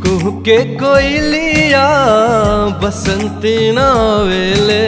कुहू के कोयलिया बसंती नावेले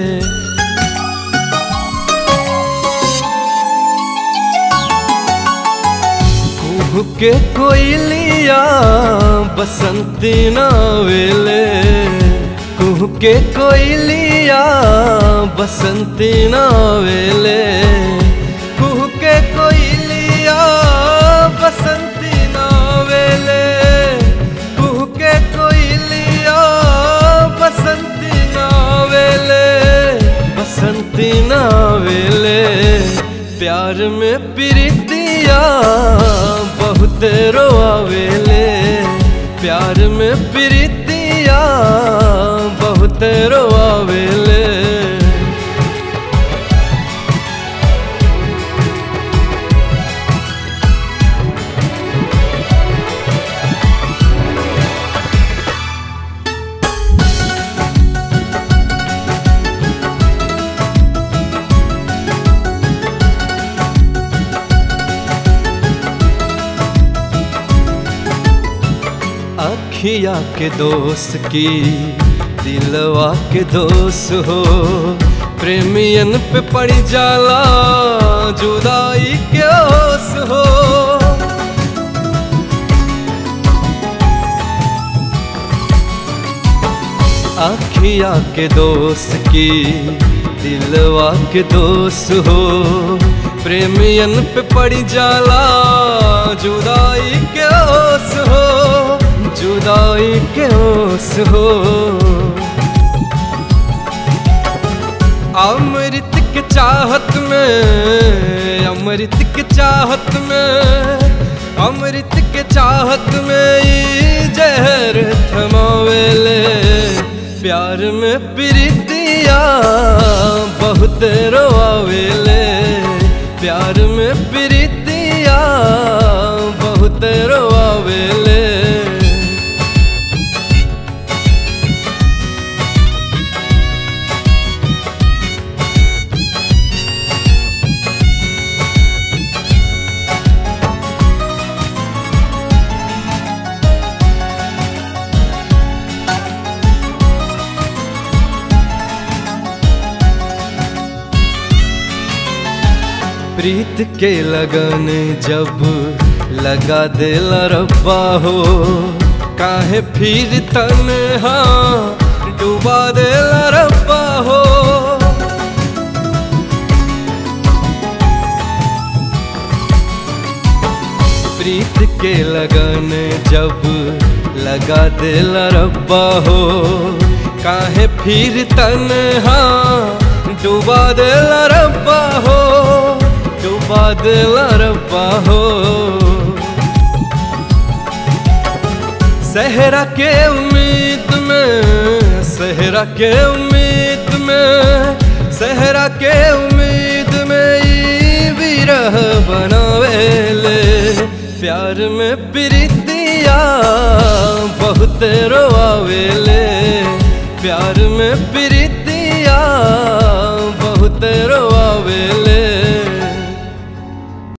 कुहू के कोयलिया बसंती नावेले कुहू के कोयलिया बसंती नावेले कुहू के कोयलिया बसंती नावेले कुहू के कोयलिया बसंती नावेले बसंती नावेले प्यार में प्रीतिया बहुत रोआवेले प्यार में प्रीतिया बहुत रोआवेले अखिया के दोस्त की दिलवा के दोस्त हो प्रेमियन पे पड़ जाला जुदाई के ओस हो अखिया के दोस्त की दिलवा के दोस्त हो प्रेमियन पे पड़ जाला जुदाई के ओस हो जुदाई के ओस हो अमृत के चाहत में अमृत के चाहत में अमृत के चाहत में ई जहर थमावेले प्यार में प्रीतिया बहुत रोआवेले प्यार में प्रीतिया बहुत रोआवेले प्रीत के लगन जब लगा दिल रब्बा हो काहे फिर तन्हा डुबा दिल रब्बा हो प्रीत के लगन जब लगा दिल रब्बा हो काहे फिर तन्हा डुबा दिल रब्बा हो डुबा दिल रब्बा हो सहरा के उम्मीद में सहरा के उम्मीद में सहरा के उम्मीद में ई विरह बनावेले प्यार में प्रीतिया बहुत रोआवेले प्यार में प्रीतिया